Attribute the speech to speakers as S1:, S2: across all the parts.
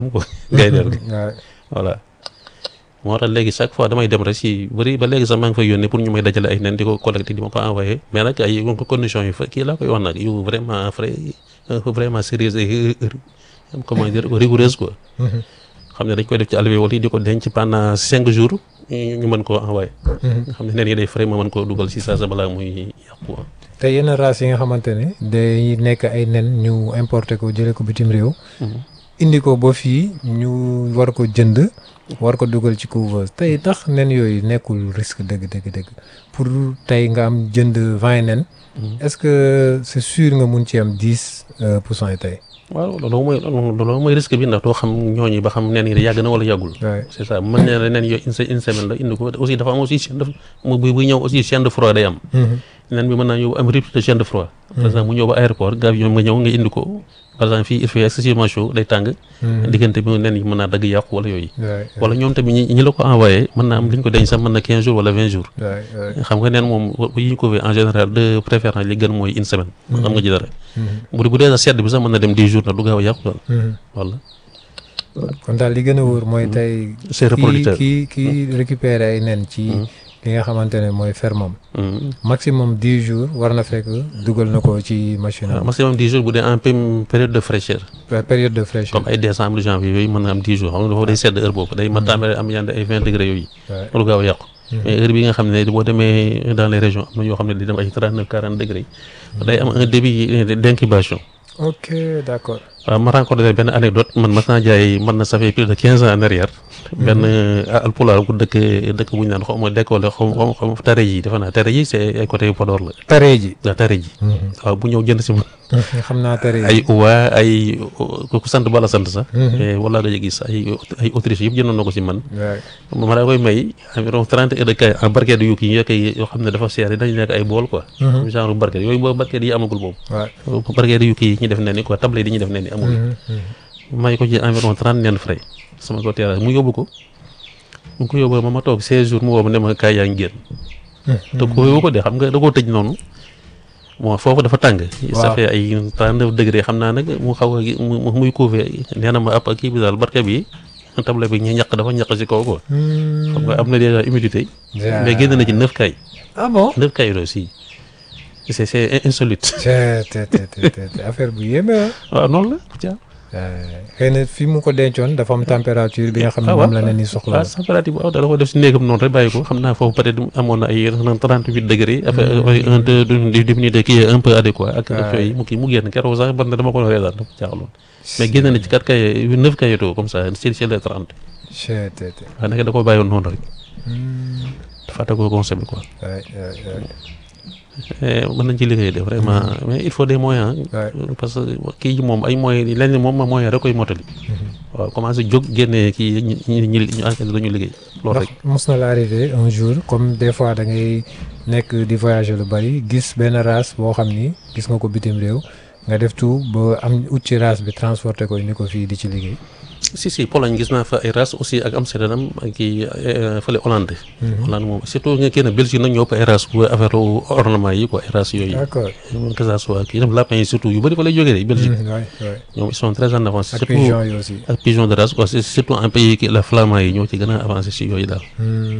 S1: ko gaynde gi
S2: waaw
S1: voilà moo tax léegi chaque fois damay dem rek si bëri ba léegi sax maa ngi fay yónnee pour ñu may dajale ay nen di ko collecté di ma ko envoyé mais nag ay conditions yu fa kii laa koy wax nag yu vraiment frais vraiment sérieux et comment dire rigoureuse quoi xam ne dañ koy def ci alvéole yi di ko denc pendant cinq jours ñu mën koo envoyé nga xam ne nen yi day frais ma mën koo dugal si saa sa balaa muy yàqu quoi
S2: te yenn race yi nga xamante ne day nekk ay nen ñu importé ko jëlee ko bitim réew indi ko ba fii ñu war ko jënd war ko dugal ci couveuse tey tax nen yooyu nekkul risque dëgg dëgg dëgg pour tey nga am jënd vingt nen est-ce que c'est sûr nga mun ci am dix pour cent yi tey
S1: waaw loolu mooy loolu mooy risque bi ndax doo xam ñooñu ba xam nen yi yàgg na wala yàggul
S2: Ouais.
S1: c'est ça mën na nen yooyu une se- une semaine la indi ko aussi dafa am aussi chaîne de mu bu buy ñëw aussi chaîne de froid day am nen bi mën naa ñëw am rupture de chaîne de froid par exemple mu ñëw ba aéroport nga avion nga ñëw nga indi ko par exemple fii il fait excessivement chaud day tàng diggante bi nen yi mën naa dagg yàqu wala yooyu
S2: waay
S1: wala ñoom tamit ñi ñi la ko envoyé mën naa am li ñu ko denc sax mën na quinze jours wala vingt jours
S2: waay waay
S1: xam nga neen moom bu ñu ko en général de préférence li gën mooy une semaine xam nga ci dara bu bu dee sax sedd bi sax mën na dem dix jours ndax du gaaw a yàqu daal wala
S2: kon daal li gën a wóor mooy tey
S1: c'est
S2: kii
S1: reproducteur
S2: kii kii récupérer ay nen ci li nga xamante ne mooy fermam
S1: Mhm.
S2: maximum dix jours war na fekk dugal na ko ci machine
S1: waaw
S2: am
S1: maximum dix jours bu dee en pém- période de fraîcheur
S2: période de fraîcheur
S1: comme ay décembre janvier yooyu mën na am dix jours xam nga dafa day sedd heure boobu day ma tàmbale am yande ay vingt degré yooyu
S2: Ouais.
S1: loolu gaaw a yàqu mais heure bi nga xam ne boo demee dans les régions am na yoo xam ne di dem ay trente neuf quarante degré day am un début d'incubation
S2: ok d'accord
S1: waaw ma rencontré benn anecdote man mas naa jaay man na ça fait plus de quinze ans en arrière benn alpulaar bu dëkk dëkk bu ñu naan xaw ma décolle xaw ma xaw ma tare ji defe naa tare ji c'est ay côté Podor la
S2: tare ji
S1: waaw tare ji waaw bu ñëw jënd si man
S2: xam naa tare ji
S1: ay uwa ay ku sant bala sant sax mais wala nga gis ay ay autriche yëpp jëndoon na ko si man
S2: waay
S1: ma daa koy may environ trente heures de kay en barquette yu kii yoo koy yoo xam ne dafa seer dañu nekk ay bool quoi genre barquette yooyu boobu barquette yi amagul boobu
S2: waay
S1: barquette yu kii yi ñu def nen ni quoi table yi ñu def nen ni amul may ko ci environ trente nen frais sama ko terrasse mu yóbbu ko mu ko yóbbu ma ma toog seize jours mu woo ma ne ma kaay yaa ngi génn te ko yóbbu ko de xam nga da koo tëj noonu bon foofu dafa tàng ça
S2: Waaw.
S1: fait ay trente neuf degré xam naa nag mu xaw a mu mu- muy couver nee na ma ab kii bi daal barke bi table bi ñu ñaq dafa ñaq si kaw quoi xam nga am na déjà humidité mais génn na ci neuf kay
S2: ah bon
S1: neuf kay aussi c'est c'est insolite
S2: te te te te te affaire bu yéeme ah
S1: waaw noonu la tiens
S2: xëy na fi mu ko dencoon dafa am température bi nga xam ne
S1: Ah,
S2: moom la
S1: waaw.
S2: ne ni soxla
S1: waaw température bu aw da ko def si néegam noonu rek bàyyi ko xam naa foofu peut-être amoon na ay trente huit degré après un deux du diminué qui est un peu adéquat ak ak yooyu mu kii mu génn keroog sax man dama ko reetaan dafa jaaxaloon mais génn na ci quatre kay neuf kayeto comme ça c'est c'est les trente
S2: te te te
S1: waaye nag da ko bàyyoon noonu rek fàtte ko consommé quoi
S2: waay waay waay
S1: Eh, mën nañ ci liggéey de vraiment mais il faut des moyens
S2: Ouais.
S1: parce que kii ji moom ay moyens yi lenn moom moyen rek koy motali waaw commencé jóg génnee kii ñi ñi ñi ñu enquête dañu liggéey loolu
S2: ndax
S1: rek
S2: mos na la arrivé un jour comme des fois da ngay nekk di voyager lu bari gis benn race boo xam ni gis nga ko bitim réew nga def tout ba am ut ci race bi transporté ko indi ko fii di ci liggéey.
S1: si si Pologne gis naa fa ay race aussi ak Amsterdam ak kii eh, fële Hollande Hollande moom surtout nga kii na Belgique nag ñoo ëpp ay race bu affaire ornement yi quoi ay race yooyu
S2: d'accord
S1: que ça soit kii dem lapin yi surtout yu bëri fa lay jógee de Belgique
S2: waay waay
S1: ñoom ils sont très en avance
S2: ak
S1: surtout
S2: pigeon yi aussi.
S1: ak pigeon de race quoi c'est surtout en pays ki la flamand yi ñoo ci gën a avancé si yooyu daal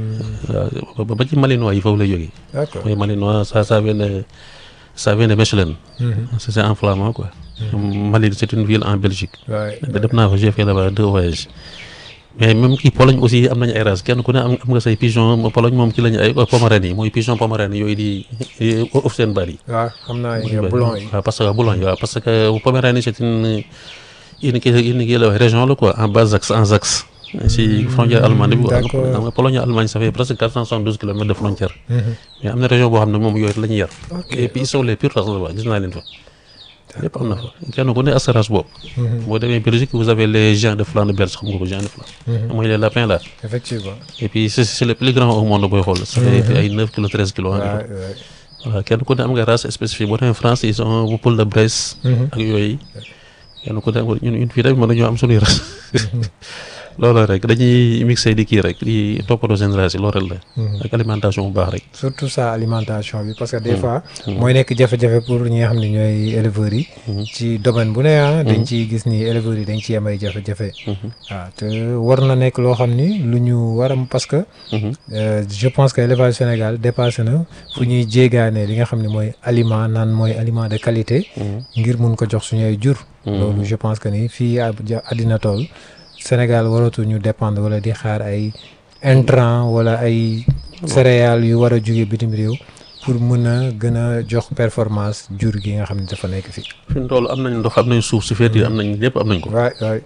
S1: waaw ba- ba ci malinois yi foofu lay jógee
S2: d'accord
S1: mooy malinois ça ça vient de ça vient de Mechelen c'est c'est en flamand quoi Malines c'est une ville en Belgique
S2: waay
S1: da def naa ko j'ai fait là-bas deux voyages mais même kii Pologne aussi am nañu ay races kenn ku ne am am nga say pigeon Pologne moom ci lañu ay Poméranie yi mooy pigeon Poméranie yooyu di of seen bari
S2: waaw xam naa yi boulon yi.
S1: waaw parce que boulon yi waaw parce que Poméranie c'est une une kii une kii la wax région la quoi en bas axe en axe si frontière allemande bi quoi
S2: d'accord.
S1: xam nga Pologne Allemagne ça fait presque quatre cent soixante-douze kilomètres de frontière mais am na région boo xam ne moom yooyu la ñuy yar
S2: Ok.
S1: et puis ils sont les pures races là-bas gis naa leen fa lépp am na fa kenn ku ne ak sa race boobu boo demee Belgique vous avez les géants de Flandre belge xam nga ko géants de Flandre mooy les lapins là
S2: effectivement.
S1: et puis c'est c'est le plus grand au monde booy xool ça fait ay neuf kilos treize kilos
S2: waay
S1: environ
S2: waay.
S1: voilà kenn ku ne am nga race spécifique boo demee France ils ont bu poule de Bresse ak yooyu kenn ku ne am ñun ñun fii tamit mën nañoo am suñuy race loolu rek dañuy mixé di kii rek di toppatoo génération loolu rek la. ak alimentation bu baax rek.
S2: surtout ça alimentation bi parce que des fois. mooy nekk jafe-jafe pour ñi nga xam ne ñooy éleveurs yi. ci domaine bu ne ah. dañ ciy gis ni éleveurs yi dañ ciy am ay jafe-jafe. waaw te war na nekk loo xam ni lu ñu war a parce que. je pense que élevage Sénégal dépassé na fu ñuy jéegaane li nga xam ne mooy aliment naan mooy aliment de qualité. ngir mun ko jox suñu ay jur. loolu je pense que ni fii àddina tool Sénégal waratu ñu dépendre wala di xaar ay intrants wala ay céréales yu war a jóge bitim réew pour mën a gën a jox performance jur gi nga xam ne dafa nekk fii.
S1: fi mu toll am nañ ndox am nañ suuf si feet am nañ lépp am nañ ko.
S2: waay waay.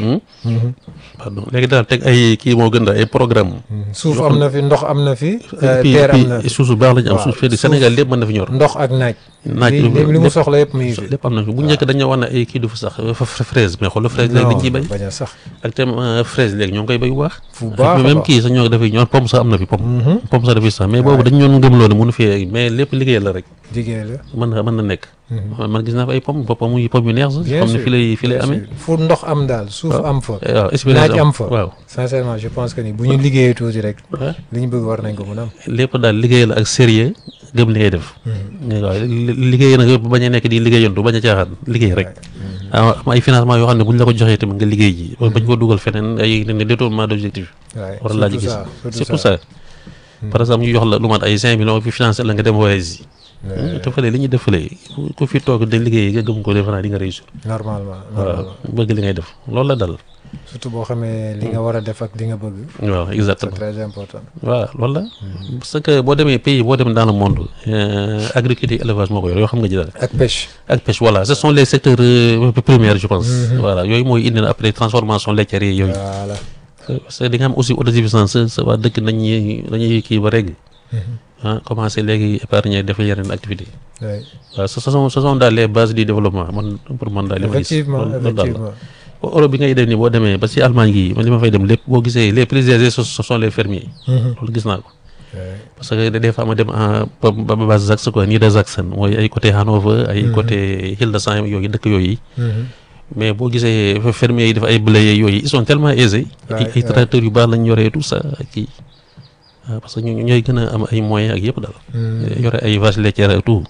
S1: pardon léegi daal teg ay kii moo gën daal ay programme
S2: suuf am na fi ndox am na fi. terre am na fi
S1: suuf su baax la ñu am suuf feet Sénégal lépp mën na fi ñor.
S2: ndox ak naaj.
S1: naaj
S2: li mu soxla yëpp muy fi.
S1: lépp am na fi bu njëkk dañoo wax ne ay kii du fa sax fraise mais xoolal fraise léegi dañ ciy béy.
S2: bañ a sax
S1: actuellement fraise léegi ñoo ngi koy béy bu baax.
S2: fu baax
S1: même kii sax ñoo dafay ñor pomme sax am na fi pomme. pomme sax dafay sax mais boobu dañ ñoon gëmloo ne mënu fi mais lépp liggéey la rek.
S2: liggéey la
S1: mën na mën na nekk. man gis naa fa ay pomme ba pomme yu pomme yu neex sax.
S2: bien
S1: xam ne
S2: sûr
S1: fi lay fi lay amee.
S2: fu ndox am daal suuf am fa.
S1: waaw expérience
S2: naaj am fa
S1: waaw.
S2: sincèrement je pense que ni bu ñu liggéeyee tuuti rek.
S1: waaw
S2: li ñu bëgg war nañ ko mën a am.
S1: lépp daal liggéey la ak sérieux gëm li ngay def. waaw liggéey nag bañ a nekk di liggéeyantu bañ a caaxaan liggéey rek. ah am ay financement yoo xam ne bu ñu la ko joxee tamit nga liggéey ji. bañ ko dugal feneen ay ne détournement d'objectif.
S2: waay
S1: war laa ci
S2: surtout
S1: gis
S2: ça
S1: surtout ça. par exemple ñu jox la lu mat ay cinq millions fi financé la nga dem voyage yi. te fële li ñuy def fële ku fi toog de liggéey nga gëm ko defe naa di nga réussir.
S2: normalement
S1: waaw
S2: normalement
S1: bëgg li ngay def loolu la dal.
S2: surtout boo xamee li nga war a def ak li nga bëgg.
S1: waaw
S2: c'est
S1: exactement.
S2: très important.
S1: waaw loolu la. parce que boo demee pays boo dem dans le monde agriculture élevage moo ko yor yoo xam nga ji daal.
S2: ak pêche.
S1: ak pêche voilà ce sont les secteurs euh, primaires je pense. voilà yooyu mooy indi na après transformation laitière yi yooyu.
S2: voilà.
S1: parce que di nga am aussi autosuffisance sa waa dëkk nañuy dañuy kii ba régg. ah commencé léegi épargner def yeneen activité
S2: oui
S1: waaw ce sont ce sont daal les bases du développement man pour man daal li ma gis.
S2: effectivement
S1: loolu loolu daal la.
S2: effectivement.
S1: Europe bi ngay dem nii boo demee ba si Allemagne gi man li ma fay dem lépp boo gisee les plus aisés ce ce sont les fermiers. loolu gis naa ko.
S2: oui
S1: parce que des fois ma dem en ba ba base Saxe quoi Niedersachsen mooy ay côté Hanover ay côté Hildesheim yooyu dëkk yooyu mais boo gisee fermiers yi dafa ay blé yooyu ils sont tellement aisés.
S2: Ouais,
S1: ay ay
S2: ouais.
S1: tracteurs yu baax lañ yoree tout ça ak kii waaw parce que ñu ñooy gën a am ay moyens ak yëpp daal. yore ay vaches laitières ak tout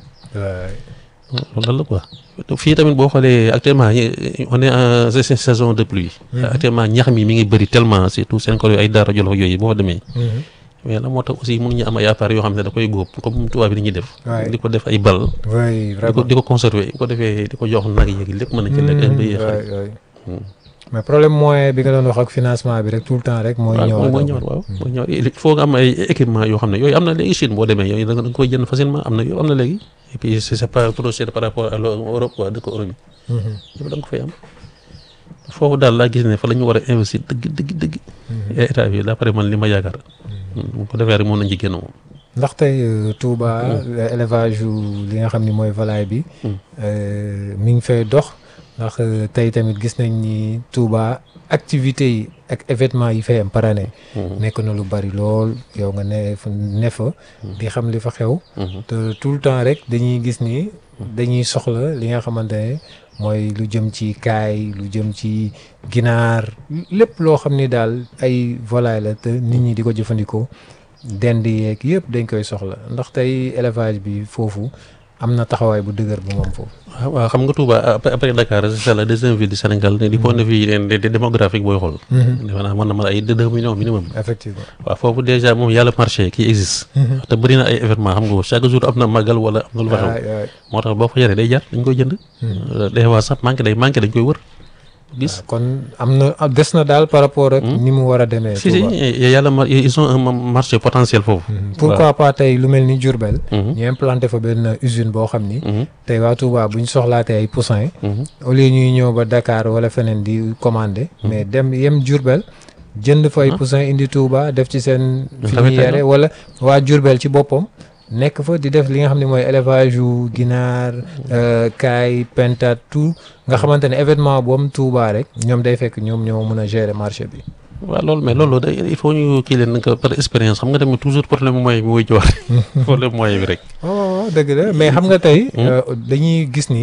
S2: oui
S1: loolu daal la quoi. fii tamit boo xoolee actuellement ñi- on est en sa- saison de pluie. actuellement ñax mi mi ngi bëri tellement surtout seen kër ay Daara Jolof yooyu boo fa demee. mais la moo tax aussi mënuñu am ay appareils yoo xam ne da koy góob comme tubaab bi ni ñuy def.
S2: Ouais.
S1: di ko def ay bal.
S2: oui
S1: di ko
S2: vraiment.
S1: di ko conserver bu ko defee di ko jox nag yeeg lépp mën na ci lekk ak mbéy xar.
S2: oui oui mais problème moyen bi nga doon wax ak financement bi rek tout le temps rek mooy
S1: waaw
S2: ñëwaat.
S1: mooy ñëwaat waaw mooy ñëwaat il faut nga am ay équipement yoo xam ne yooyu am na léegi Chine boo demee yooyu da nga da nga koy jënd facilement am na yooyu am na léegi et puis c'est c'est pas trop cher par rapport à l'Europe quoi dëkk Europe yi yëpp da nga ko fay am foofu daal laa gis ne fa la ñu war a investir dëgg dëgg dëgg état bi d'après man li ma yaakaar bu ko defee rek mën nañ ci génn moom
S2: ndax tey euh, Touba élevage yu li nga xam ni mooy volaille bi euh, mi ngi fay dox ndax euh, tey tamit gis nañ ni Touba activités yi ak événements yi fay am par année nekk na lu bari lool yow nga ne fa ne fa di xam li fa xew te tout le temps rek dañuy gis ni dañuy soxla li nga xamante ne mooy lu jëm ci kaay lu jëm ci ginaar lépp loo xam ni daal ay volaille la te nit ñi di ko jëfandikoo dend yeeg yëpp dañ koy soxla ndax tey élevage bi foofu am na taxawaay bu dëgër bu moom foofu.
S1: waaw waaw xam nga Touba après après Dakar c'est la deuxième ville du Sénégal du point de vue de de démographique booy xool. defe naa mën na mën ay deux millions minimum.
S2: effectivement.
S1: waaw foofu déjà moom yàlla marché qui existe. te bëri na ay événement xam nga chaque jour am na màggal wala am na lu fa xew.
S2: waay waay.
S1: moo tax boo fa yoree day jar dañ koy jënd. des fois sax manqué day manqué dañ koy wër gis.
S2: kon am na ah, des na daal par rapport ak ni mu war a demee.
S1: si si
S2: Touba.
S1: yàlla mar ils ont un marché potentiel foofu.
S2: pourquoi pas tey lu mel ni Diourbel.
S1: Mhm.
S2: ñu implanté fa benn usine boo xam ni.
S1: Mhm.
S2: tey waa Touba bu ñu soxlaatee ay poussins.
S1: Mhm.
S2: au lieu ñuy ñëw ba Dakar wala feneen di commander. mais dem yem Diourbel jënd fa ay poussins indi Touba def ci seen. fi
S1: Tamit
S2: ñuy
S1: tey
S2: yare wala waa Diourbel ci boppam. nekk fa di def li nga xam ne mooy élevage yu ginaar euh, kaay pentat tout nga xamante ne événement bu am Touba rek ñoom day fekk ñoom ñoo mën a gérer marché bi.
S1: waaw loolu mais loolu day il faut ñu kii leen nag par expérience xam nga tamit toujours problème moyen bi mooy jiwaat problème moyen bi rek.
S2: waaw waaw waaw dëgg la mais xam nga tey. euh, dañuy gis ni.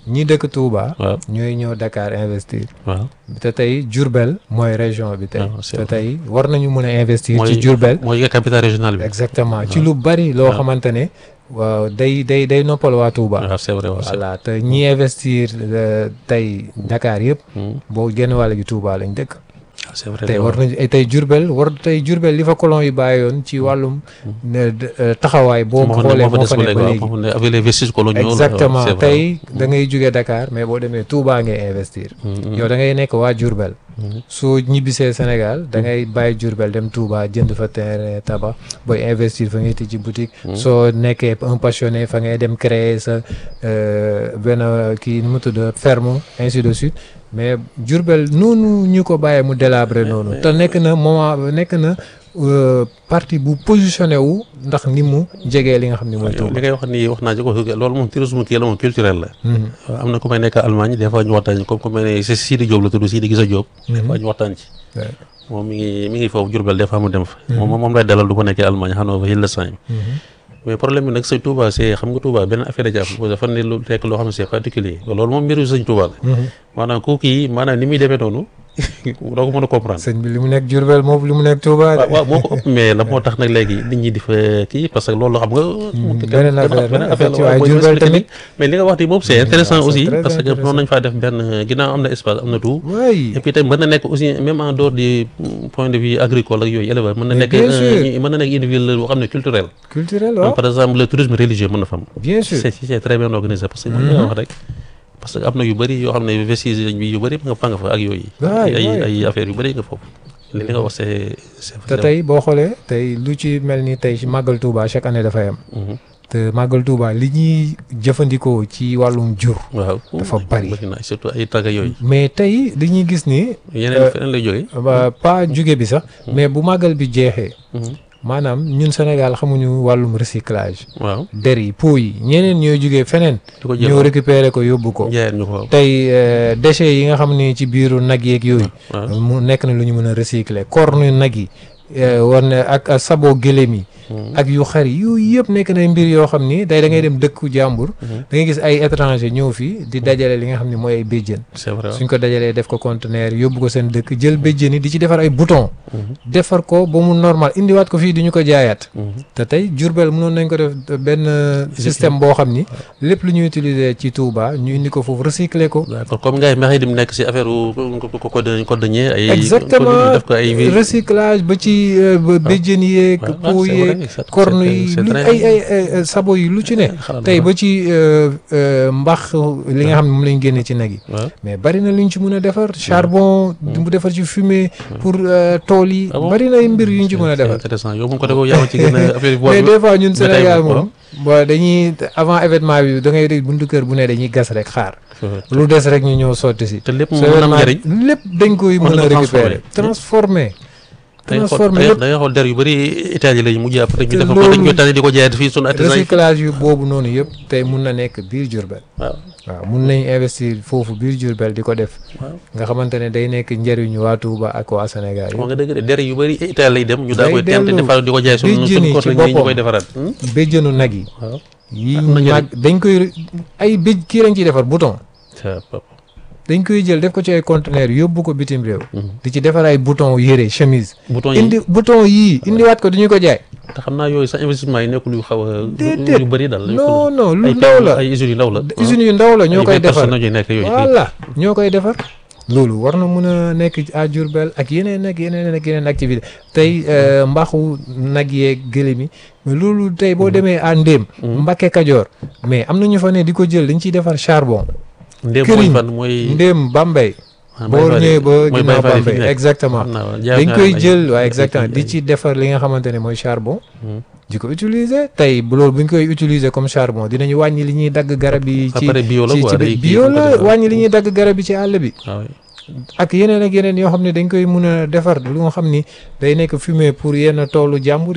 S2: ñi dëkk Touba.
S1: waaw
S2: ñooy ñëw Dakar investir.
S1: waaw
S2: te tey Diourbel mooy région bi tey.
S1: Ah, c'est
S2: te
S1: vrai.
S2: tey war nañu mën a investir.
S1: mooy
S2: ci Diourbel.
S1: mooy nga capital régional bi
S2: exactement ci lu bari loo
S1: waaw.
S2: xamante ne waaw day day day noppal waa Touba.
S1: waaw c'est vrai waaw c'est
S2: voilà te ñi investir euh, tey Dakar yëpp.
S1: Hmm.
S2: boo génn wàll gi Touba lañ dëkk.
S1: waaw c'est vrai
S2: tey war nañu eh, tey Diourbel war tey Diourbel li fa colon yi bàyyoon ci wàllum ne de- euh, taxawaay boo
S1: moo fa ne
S2: xoolee
S1: moo fa
S2: moo
S1: des
S2: fa
S1: ba
S2: nekk
S1: léegi
S2: ba
S1: waaw
S2: léegi.
S1: moo fa ne avec les vestiges coloniaux la,
S2: exactement
S1: waaw, c'est vrai.
S2: tey da ngay jógee Dakar mais boo demee Touba ngay investir.
S1: Hmm,
S2: yow da ngay nekk waa Diourbel.
S1: hmm.
S2: soo ñibbisee Sénégal da ngay bàyyi Diourbel dem Touba jënd fa terrain tabax booy investir fa ngay tijji boutique. soo nekkee un passionné fa ngay dem créer sa euh, benn kii nu mu tudd ferme ainsi de suite mais Diourbel noonu ñu ko bàyyee mu délabré noonu. te nekk na moment nekk na euh, parti bu positionné wu ndax ni mu jegee li nga xam ne mooy
S1: li
S2: Touba.
S1: ngay wax nii wax naa ci ko loolu moom tourisme kii la moom culturel la
S2: Mhm.
S1: waaw am na ku may nekk Allemagne des fois ñu waxtaan comme ku may ne c'est Sidi Diop la tudd Sidi Gisa Diop des fois ñu waxtaan ci
S2: Ouais.
S1: moom mi ngi mi ngi foofu Diourbel des fois mu dem fa moom moom lay dalal du ko nekkee Allemagne Hannover Hildesheim
S2: Mhm.
S1: mais problème bi nag sëñ Touba c'est xam nga Touba benn affaire da ci am dafa ne lu nekk loo xam ne c'est particulier loolu moom mbiru sëñ Touba la
S2: Mhm.
S1: maanaam ku kii maanaam ni muy demee noonu doo ko mën a comprendre
S2: sëñ bi li mu nekk Diourbel moom li mu nekk Touba.
S1: waaw waaw moo ko ëpp mais la moo tax nag léegi nit ñi di fa kii parce que loolu xam nga.
S2: beneen affaire la,
S1: la
S2: effectivement,
S1: waaw,
S2: ay
S1: boo
S2: Diourbel
S1: expliqué
S2: tamit.
S1: mais li nga wax nii moom c'est intéressant
S2: c'est
S1: aussi
S2: très
S1: parce que
S2: intéressant.
S1: noonu nañ faa def benn ginnaaw am na espace am na tout.
S2: oui
S1: et puis tamit mën na nekk aussi même en dehors du point de vue agricole ak yooyu élevage mën na
S2: Mais
S1: nekk
S2: bien
S1: un-
S2: sûr.
S1: mën na nekk une ville boo xam ne culturelle.
S2: culturel
S1: Comme
S2: waaw
S1: par exemple le tourisme religieux mën na fa am.
S2: bien sûr.
S1: c'est c'est très bien organisé parce que mën nga wax rek parce que am na yu bëri yoo xam ne vestiges bi yu bëri nga fa nga fa ak yooyu.
S2: Waay,
S1: ay
S2: waay.
S1: ay affaires yu bëri nga foofu. li nga wax c'est c'est
S2: te tey boo xoolee tey lu ci mel ni tey ci màggal Touba chaque année dafay am
S1: Mhm.
S2: te màggal Touba li ñuy jëfandikoo ci wàllum jur
S1: waaw
S2: Dafa bari.
S1: na surtout ay tagga yooyu
S2: mais tey dañuy gis ni
S1: yeneen feneen lay jógee
S2: ba pas jóge bi sax mais bu màggal bi jeexee maanaam ñun Sénégal xamuñu wàllum recyclage
S1: waaw
S2: der yi pot yi ñeneen ñooy jógee feneen
S1: di ko jël
S2: ñëw récupérer ko yóbbu ko
S1: jaayeen ñu ko
S2: tey euh, déchets yi nga xam ni ci biiru nag yeeg yooyu
S1: waaw
S2: mu nekk na lu ñu mën a recycler corne nag yi eh, war na ak ak sabo gëléem yi ak yu xar yi yooyu yëpp nekk na mbir yoo xam ni day da ngay dem dëkku jàmbur da ngay gis ay étranger ñëw fii di dajale li nga xam ni mooy ay béjjën
S1: c'est vrai waaw.
S2: suñ ko dajalee def ko conteneur yóbbu ko seen dëkk jël béjjën yi di ci defar ay bouton defar ko ba mu normal indiwaat ko fii di ñu ko jaayaat
S1: Mhm.
S2: te tey Diourbel mënoon nañ ko def benn système boo xam ni lépp lu ñuy utiliser ci Touba ñu indi ko foofu recycler ko
S1: d'accord comme gars yi mexe di mu nekk si affaire u ko ko code codenier ay
S2: exactement
S1: def ko ay
S2: recyclage ba ci euh, ba béjjën yeeg
S1: waaw,
S2: pot
S1: c'est vrai,
S2: yeeg
S1: c'est-
S2: corne
S1: c'est-
S2: yi
S1: c'est
S2: lu
S1: très-
S2: ay ay ay ay sabo yi lu ci ne
S1: xalaat
S2: tey
S1: na.
S2: ba ci euh, euh, mbax li nga xam ne moom lañ génne ci nag yi
S1: waaw
S2: mais bari na luñ ci mën a defar charbon mu defar ci fumée pour euh, tool yi
S1: Ah bon?
S2: bari na ay mbir yuñ ci mën a
S1: c'est
S2: defar
S1: intéressant yow moom côté boobu yaa ma ci gën a affaire
S2: mais des fois ñun
S1: mais tey
S2: Sénégal
S1: moom,
S2: moom bon dañuy avant événement bi da ngay dégg buntu kër bu ne dañuy gas rek xaar lu des rek ñu ñëw sotti si
S1: te lépp
S2: so
S1: mën na am
S2: événement
S1: njëriñ
S2: lépp dañ koy
S1: Mën
S2: mën
S1: na
S2: a
S1: ko
S2: récupérer transformer
S1: da ngay xool
S2: transformer
S1: da
S2: lépp
S1: ngay xool der yu bëri Italie lañu mujj après ñu
S2: te
S1: def ko dañ
S2: loolu-
S1: koy tànn di ko jaayaat fii sunu artisan yi
S2: recyclage yu boobu noonu yëpp tey mun na nekk biir Diourbel
S1: waaw
S2: waaw mun nañ investir foofu biir Diourbel di ko def
S1: waaw
S2: nga xamante ne day nekk njëriñu waa Touba ak waa Sénégal
S1: wax
S2: yi
S1: nga dëgg de der yu bëri Italie lay dem ñu daa
S2: Day
S1: koy tent
S2: dellu
S1: defar di ko jaay sunu
S2: di
S1: sunu
S2: jëni
S1: kor
S2: ci
S1: lañ ñu
S2: boppam.
S1: koy defaraat
S2: béjjënu nag yi
S1: waaw
S2: yi
S1: Am na njëriñ.
S2: mag dañ koy ay béj kii lañ ciy defar bouton
S1: sa papa
S2: dañ koy jël def ko ci ay conteneur yóbbu ko bitim réew
S1: Mhm.
S2: di ci defar ay bouton yére chemise
S1: bouton yi
S2: indi bouton yii indiwaat ko dañu ko jaay
S1: te xam naa yooyu sax investissement yi nekkul yu xaw a
S2: Déedéet.
S1: yu bëri daal
S2: non non lu
S1: ay
S2: ndaw la
S1: ay usines yu ndaw la
S2: usines yu ndaw la ñoo koy defar
S1: ñoo nekk yooyu
S2: voilà ñoo koy defar loolu war na mun a nekk à Diourbel ak yeneen ak yeneen ak yeneen activité tey euh, mbaxu nag yeeg gëlëm yi mais loolu tey boo demee à Ndéem Mbakke Kajoor mais am na ñu fa ne di ko jël dañ ciy defar charbon
S1: ndéem
S2: këriñ.
S1: mooy fan mooy
S2: Ndéem Bambey
S1: ah,
S2: boo
S1: Baye Fall
S2: ñëwee
S1: yi.
S2: ba
S1: mooy
S2: ginnaaw
S1: Baye Fall yi fi
S2: Bambey
S1: nekk.
S2: exactement
S1: Xam naa waaw, jaay
S2: dañ
S1: naa
S2: koy
S1: ay-
S2: jël waaw
S1: ay-
S2: exactement
S1: ay-
S2: di ci defar li nga xamante ne mooy charbon
S1: Hmm.
S2: di ko utiliser tey bu loolu bu ñu koy utiliser comme charbon dinañu wàññi li ñuy dagg garab yi ci
S1: après bio la
S2: ci
S1: quoi
S2: ci
S1: day kii
S2: bio
S1: comme
S2: la
S1: que dafa-
S2: wàññi li ñuy dagg garab yi ci àll bi
S1: waaw oui.
S2: ak yeneen ak yeneen yoo xam ne dañ koy mun a defar lu nga xam ni day nekk fumier pour yenn toolu jàmbur yi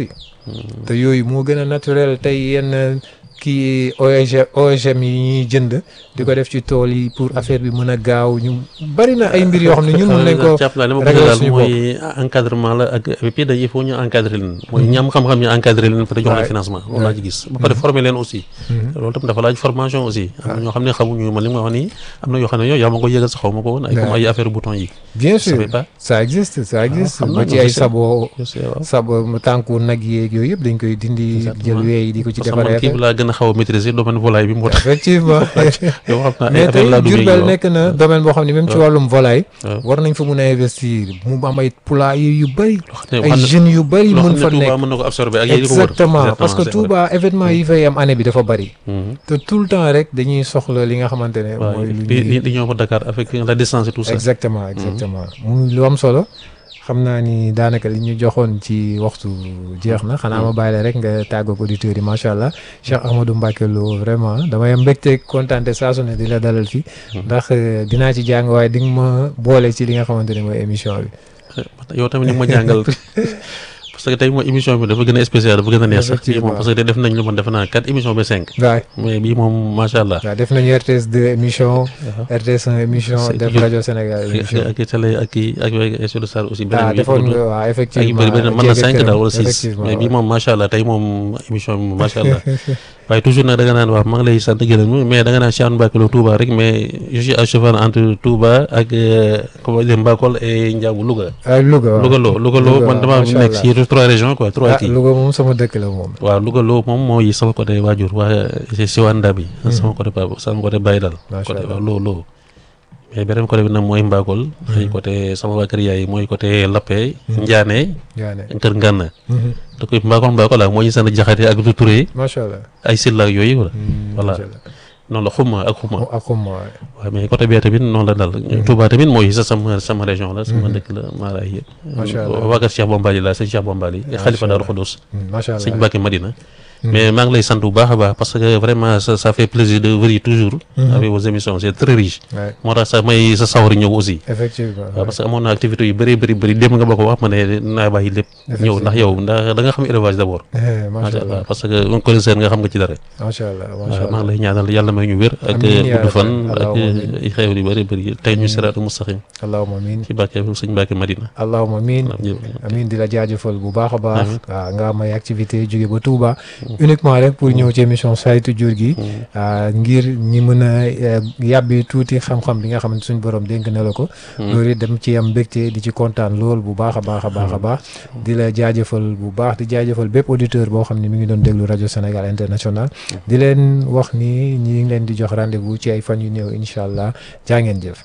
S2: te yooyu moo gën a naturel tey yenn kii OG OGM yi ñuy jënd di ko def ci tool yi pour affaire bi mën a gaaw ñu bari na ay mbir yoo xam ne ñun mën nañ ko
S1: jàpp naa li ma bëgg
S2: régler
S1: daal
S2: suñu
S1: mooy encadrement la ak et puis dañuy il faut ñu encadrer leen mooy ñam xam-xam ñu encadrer leen peut jox leen
S2: Ouais.
S1: financement loolu laa ci gis ba pare former leen aussi loolu tam dafa laaj formation aussi am na ñoo xam ne xamuñu man li ma wax nii am na yoo xam ne yow yaa ma ko yëgal sa xaw ma ko woon ay comme
S2: Ouais.
S1: ay affaire bouton yi
S2: bien sûr
S1: savais pas.
S2: ça existe ça existe
S1: xam
S2: ba
S1: naa
S2: ci
S1: non,
S2: ay
S1: je sais.
S2: sabo
S1: je sais waaw
S2: sabo tànku nag yeeg yooyu yëpp dañ koy dindi jël
S1: Exactement.
S2: weey di ko ci
S1: parce que man
S2: defaree
S1: kii bi laa gën a xaw a maîtriser domaine volaille bi moo tax
S2: effectivement
S1: yow xam naa ay
S2: mais
S1: affaire
S2: tey
S1: laa duggee
S2: Diourbel
S1: yow.
S2: nekk na domaine boo xam ne même ci
S1: Ouais.
S2: wàllum volaille
S1: waaw.
S2: war nañ fa mun a investir mu am ay poulailler yu bëri
S1: ne
S2: ay
S1: xam ne-
S2: jeunes yu bëri
S1: loo
S2: mun
S1: xam
S2: fa
S1: ne Touba
S2: nekk
S1: mën na ko absorber ak yéen ko wër
S2: exactement parce que
S1: c'est vrai.
S2: Touba événement yi fay am année bi dafa bëri
S1: Mhm.
S2: te tout le temps rek dañuy soxla li nga xamante ne
S1: waaw
S2: mooy lu
S1: li
S2: ñuy
S1: li li ñëw ba Dakar avec la distance et tout ça
S2: exactement exactement mu lu am solo xam naa ni daanaka li ñu joxoon ci waxtu jeex na xanaa ma bàyyi la rek nga tàggoog auditeurs yi macha allah Cheikh Ahmadou Mbacké Lo vraiment damay am mbégte kontaante saa su ne di la dalal fi ndax euh, dinaa ci jàng waaye di nga ma boole ci li nga xamante ne mooy émission bi.
S1: yow tamit ni nga ma jàngal parce que tey mooy émission bi dafa gën a spécial dafa gën a neex sax bii moom
S2: Effectivement.
S1: parce que def nañ lu man defe naa quatre émissions ba cinq
S2: waay
S1: mais bii moom macha allah
S2: waaw def nañu RTS 2 émission RTS 1 émission
S1: C'est
S2: def
S1: que-
S2: rajo Sénégal émission
S1: ak ak télé ak kii ak ak sur le sar aussi
S2: ah
S1: beneen bi
S2: defoon
S1: yëpp
S2: nga waaw
S1: ak
S2: effectivement
S1: bëri bëri mën na
S2: jéeg
S1: cinq
S2: këram,
S1: daal wala six
S2: effectivement,
S1: mais bii
S2: ouais.
S1: moom macha allah tey moom émission bi moom macha allah waaye toujours nag da nga naan wax maa ngi lay sant gërëm mais da nga naan Cheikh Mbacké Lo Touba rek mais je suis à cheval entre Touba ak euh, comment dire Mbakol et Ndiabou Louga
S2: ah Louga waaw
S1: Louga Lo Louga Lo
S2: Louga,
S1: man dama
S2: macha
S1: nekk
S2: allah.
S1: si trois régions quoi trois
S2: ah
S1: kii
S2: Louga moom sama dëkk la moom.
S1: waaw Louga Lo moom mooy sama côté waajur waa si si waa Ndabi sama côté papa sama côté Baye dal
S2: Macha
S1: côté
S2: Allah.
S1: waaw Lo Lo mais beneen côté bi nag mooy Mbakol ay côté sama waa kër yaay mooy côté Lappé Ndiané
S2: yaa ne.
S1: Kër Ngana da koy Mbakol Mbakol ak moo ñu sant Jaxate ak du Touré
S2: macha allah.
S1: ay Silla ak yooyu wala voilà
S2: macha allah.
S1: noonu la xuma ak xuma
S2: ak xuma waay.
S1: waaw mais côté bee tamit noonu la dal Touba tamit mooy sa sama sama région la sama dëkk la Maraay yëpp
S2: Macha Allah.
S1: waa kër Cheikh Bombali la sëñ Cheikh Bombali xalifa Daaru Xudoos
S2: macha allah.
S1: sëñ Mbacke Madina mais maa ngi lay sant bu baax a baax parce que vraiment ça ça fait plaisir de venir toujours avec vos émissions c'est très riche
S2: waay
S1: moo tax sax may sa sawari ñëw aussi
S2: effectivement.
S1: waaw parce que amoon na activité yu bëri bëri bëri dem nga ba ko wax ma ne naa bàyyi lépp ñëw ndax yow ndax da nga xam élevage d'abord
S2: Eh, macha
S1: macha
S2: allah
S1: allah parce que un connaisseur nga xam nga ci dara
S2: macha allah macha
S1: waaw maa ngi
S2: allah.
S1: lay ñaanal yàlla may ñu wér ak
S2: Amiin yaa
S1: gudd fan
S2: rabbi.
S1: ak
S2: Allahumma amiin.
S1: ay xew yu bëri bëri tey ñu siraatu mustaqim
S2: allahumma amiin.
S1: ci Mbacke sëñ Mbacke Madina
S2: allahumma amiin. amiin di la jaajëfal bu baax a baax.
S1: Amiin.
S2: waaw nga am ay activité jóge ba Touba. uniquement rek pour ñëw ci émission saytu jur gi. ah, ngir ñi mën a eh, yàbbi tuuti xam-xam bi nga xamante suñu borom dénk na la ko. loolu it dem ci am mbégte di ci kontaan lool bu baax a baax a baax a baax. di la jaajëfal bu baax di jaajëfal bépp auditeur boo xam ne mi ngi doon déglu rajo Sénégal international. di leen wax ni ñi ngi leen di jox rendez-vous ci ay fan yu néew incha allah jaa ngeen jëf.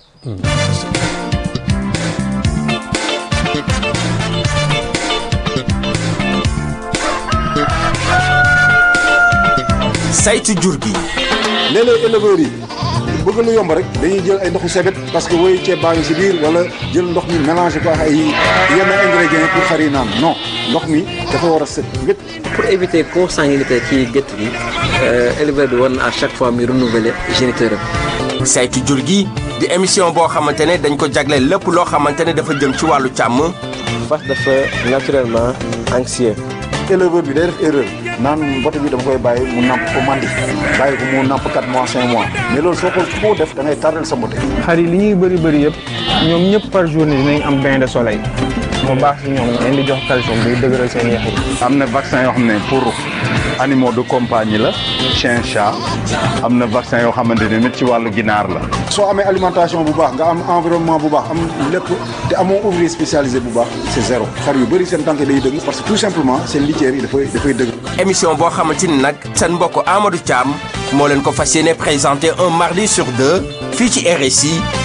S3: saytu jur gi
S4: léeg-léeg éleveurs yi bëgg lu yomb rek dañuy jël ay ndoxu sebet parce que woyu ceeb baa ngi si biir wala jël ndox mi mélangé ko ak ay yenn ingrédients pour xar yi naan non ndox mi dafa war a set wét
S5: pour éviter consanguinité ci gétt gi éleveur bi war na à chaque fois muy renouveler géniteur am
S3: saytu jur gi di émission boo xamante ne dañ ko jagleel lépp loo xamante ne dafa jëm ci wàllu càmm
S5: fas dafa naturellement anxieux
S4: éleveur bi day def erreur naan mbote bi dama koy bàyyi mu namp ko mandi bàyyi ko mu namp 4 mois 5 mois mais loolu soo ko foo def da ngay tardel sa mbote
S6: xar yi li ñuy bëri bëri yëpp ñoom ñëpp par journée dinañ am bain de soleil mu baax si ñoom leen di jox calcium buy dëgëral seen yax yi
S7: am na vaccin yoo xam ne pour animaux de compagnie la chien chat am na vaccin yoo xamante ne nit ci wàllu ginaar la
S4: soo amee alimentation bu baax nga am environnement bu baax am lépp te amoo ouvrier spécialisé bu baax c'est zéro xar yu bëri seen tànk day dëgg parce que tout simplement seen litière yi dafay dafay dëgg
S3: émission boo xamante ni nag seen mbokk Amadou Thiam moo leen ko fas yéene présenté un mardi sur deux fii ci RSI